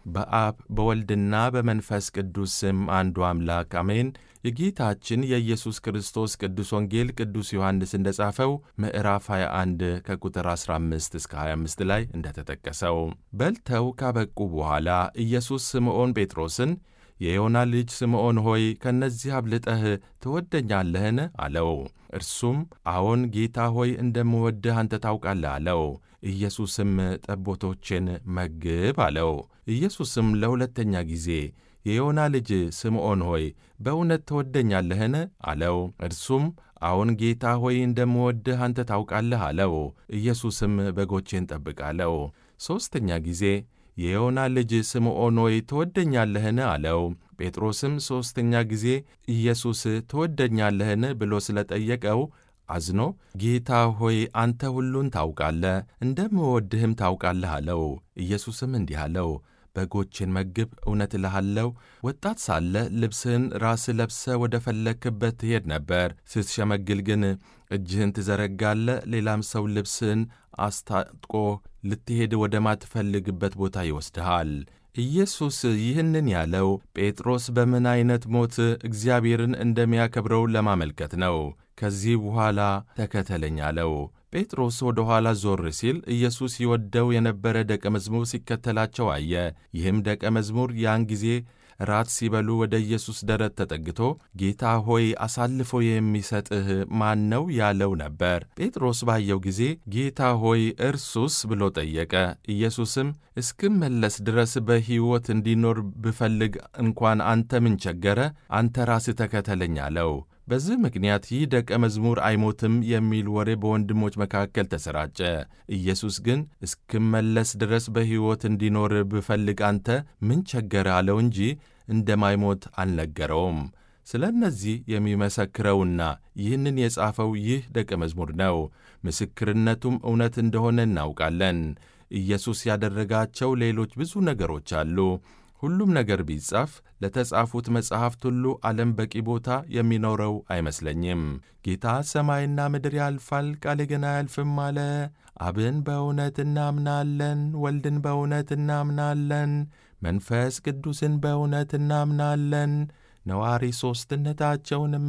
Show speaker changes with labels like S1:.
S1: በአብ በወልድና በመንፈስ ቅዱስ ስም አንዱ አምላክ አሜን። የጌታችን የኢየሱስ ክርስቶስ ቅዱስ ወንጌል ቅዱስ ዮሐንስ እንደ ጻፈው ምዕራፍ 21 ከቁጥር 15 እስከ 25 ላይ እንደተጠቀሰው በልተው ካበቁ በኋላ ኢየሱስ ስምዖን ጴጥሮስን የዮና ልጅ ስምዖን ሆይ ከእነዚህ አብልጠህ ትወደኛለህን? አለው። እርሱም አዎን ጌታ ሆይ እንደምወድህ አንተ ታውቃለህ አለው። ኢየሱስም ጠቦቶቼን መግብ አለው። ኢየሱስም ለሁለተኛ ጊዜ የዮና ልጅ ስምዖን ሆይ በእውነት ትወደኛለህን? አለው። እርሱም አዎን ጌታ ሆይ እንደምወድህ አንተ ታውቃለህ አለው። ኢየሱስም በጎቼን ጠብቅ አለው። ሦስተኛ ጊዜ የዮና ልጅ ስምዖን ሆይ ትወደኛለህን? አለው። ጴጥሮስም ሦስተኛ ጊዜ ኢየሱስ ትወደኛለህን ብሎ ስለ ጠየቀው አዝኖ ጌታ ሆይ አንተ ሁሉን ታውቃለህ፣ እንደምወድህም ታውቃለህ አለው። ኢየሱስም እንዲህ አለው በጎቼን መግብ። እውነት እልሃለሁ ወጣት ሳለ ልብስህን ራስህ ለብሰ ወደ ፈለግክበት ትሄድ ነበር። ስትሸመግል ግን እጅህን ትዘረጋለህ፣ ሌላም ሰው ልብስህን አስታጥቆ ልትሄድ ወደማትፈልግበት ቦታ ይወስድሃል። ኢየሱስ ይህንን ያለው ጴጥሮስ በምን ዐይነት ሞት እግዚአብሔርን እንደሚያከብረው ለማመልከት ነው። ከዚህ በኋላ ተከተለኝ አለው። ጴጥሮስ ወደ ኋላ ዞር ሲል ኢየሱስ ይወደው የነበረ ደቀ መዝሙር ሲከተላቸው አየ። ይህም ደቀ መዝሙር ያን ጊዜ ራት ሲበሉ ወደ ኢየሱስ ደረት ተጠግቶ ጌታ ሆይ አሳልፎ የሚሰጥህ ማን ነው ያለው ነበር። ጴጥሮስ ባየው ጊዜ ጌታ ሆይ እርሱስ ብሎ ጠየቀ። ኢየሱስም እስክመለስ ድረስ በሕይወት እንዲኖር ብፈልግ እንኳን አንተ ምን ቸገረ? አንተ ራስህ ተከተለኝ አለው። በዚህ ምክንያት ይህ ደቀ መዝሙር አይሞትም የሚል ወሬ በወንድሞች መካከል ተሰራጨ። ኢየሱስ ግን እስክመለስ ድረስ በሕይወት እንዲኖር ብፈልግ አንተ ምን ቸገረ አለው እንጂ እንደማይሞት አልነገረውም። ስለ እነዚህ የሚመሰክረውና ይህንን የጻፈው ይህ ደቀ መዝሙር ነው። ምስክርነቱም እውነት እንደሆነ እናውቃለን። ኢየሱስ ያደረጋቸው ሌሎች ብዙ ነገሮች አሉ። ሁሉም ነገር ቢጻፍ ለተጻፉት መጻሕፍት ሁሉ ዓለም በቂ ቦታ የሚኖረው አይመስለኝም። ጌታ ሰማይና ምድር ያልፋል፣ ቃሌ ግን አያልፍም አለ። አብን በእውነት እናምናለን፣ ወልድን በእውነት እናምናለን፣ መንፈስ ቅዱስን በእውነት እናምናለን፣ ነዋሪ ሦስትነታቸውንም